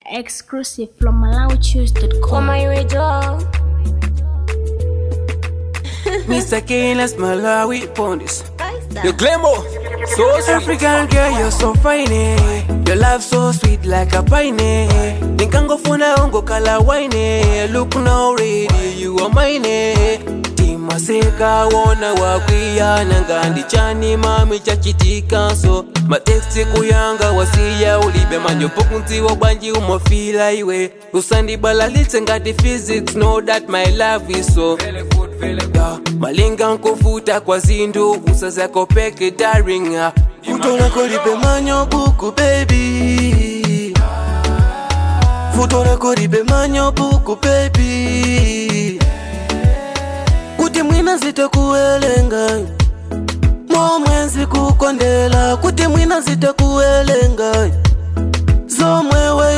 Exclusive from MalawiChoose.com. Mr. Keynes Malawi Pondis. Your glamour, so sweet. African girl, you're so fine. eh. Your love so sweet like a pine. eh. Nikangofuna ungo kala wine. eh. Look now ready, you are mine. eh. timaseka wona wakwiyana ngandi chani mami chachitika so mateksti kuyanga wasiya ulibe manyopo kunziwa bwanji umofila iwe usandibalalitse ngati physics know that my love is so Yeah, malinga nkofuta kwa zindu usazako peke daringa Futola kolibe manyo buku baby Futola kolibe manyo buku baby Kuti mwina zitakuwelenga Momwenzi kukondela Kuti mwina zitakuwelenga Zomwewe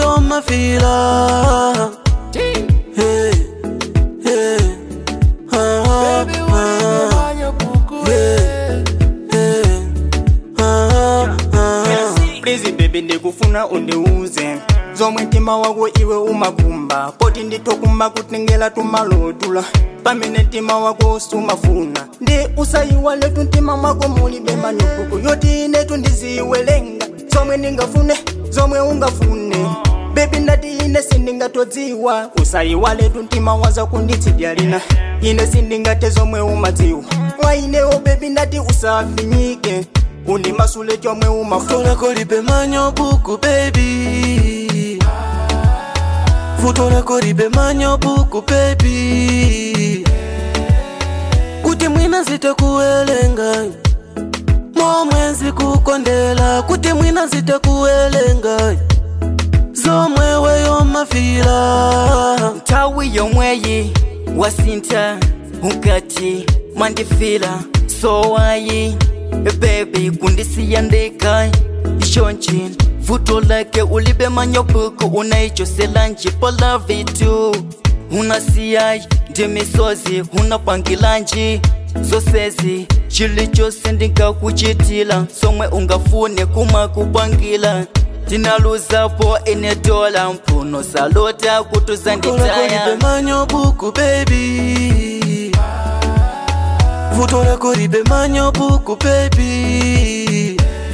yomafila Hey, hey, ah, ah, ah. Yeah, yeah, ah, ah. Please baby ndikufuna undiuze zomwe mtima wako iwe umakumba poti nditokumba kutengela tumalotula pamene mtima wako sumafuna ndi usayiwaletu mtima mwako mulibe manukuku yoti inetu ndiziwelenga zomwe ndingafune zomwe ungafune bebi ndati ine sindingatodziwa usayiwaletu mtima waza kunditsidya lina ine sindingate zomwe umadziwa mwa inewo bebi ndati usafinyike undimasule chomwe umafuna Futola kolibe manyo buku baby Futola kolibe manyo buku baby Kuti mwina zitakuwelenga Momwenzi kukondela Kuti mwina zitakuwelenga Zomwewe yomafila nthawi yomweyi wasintha ukati mwandifila sowayi bebi kundisiya ndekha ishonchi vuto lake ulibe manyobuku unaichoselanji polavitu unasiyayi ndi misozi unapangilanji zosezi chilichose ndingakuchitila somwe ungafune kumakupangila tinaluzapo ine dola mphuno salota Futola kolibe kutuzanditaya manyo buku baby Futola kolibe manyo buku baby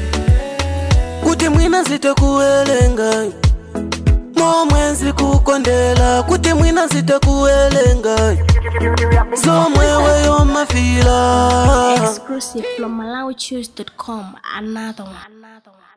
Kuti mwina zitakuwelenga Momwenzi kukondela Kuti mwina zitakuwelenga Zomwewe yomafila Exclusive from MalawiChoose.com. Another one. Another one.